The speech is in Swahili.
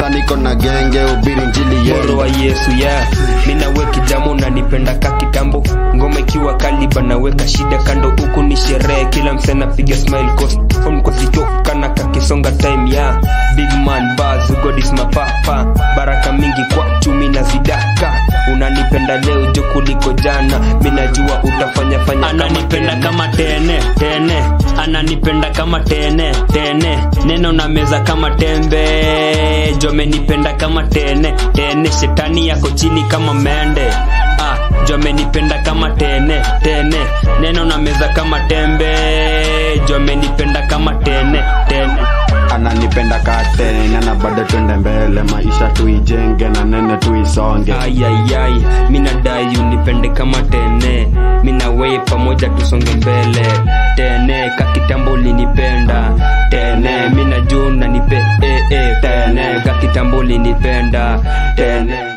saniko na genge ubiri njili moro yenu wa yesu ya minawe kijamo nanipenda ka kitambo ngoma ikiwa kaliba naweka shida kando huku ni sherehe kila mse napiga smile coast phone kwa kana kakisonga time ya big man buzz god is my papa baraka mingi kwa chumi na zidaka unanipenda leo jo kuliko jana minajua utafanya fanya kama ananipenda tena. kama tene tene ananipenda kama tene tene neno na meza kama tembe jomenipenda kama tene tene shetani yako chini kama mende ah, jomenipenda kama tene tene neno na meza kama tembe jomenipenda kama tene tene ananipenda katena na bado twende mbele maisha tuijenge na nene tuisonge ayayay minadai unipende kama tene minawei pamoja tusonge mbele tene kakitambo ulinipenda tene minajua unanipe eh, eh, tene kakitambo ulinipenda tene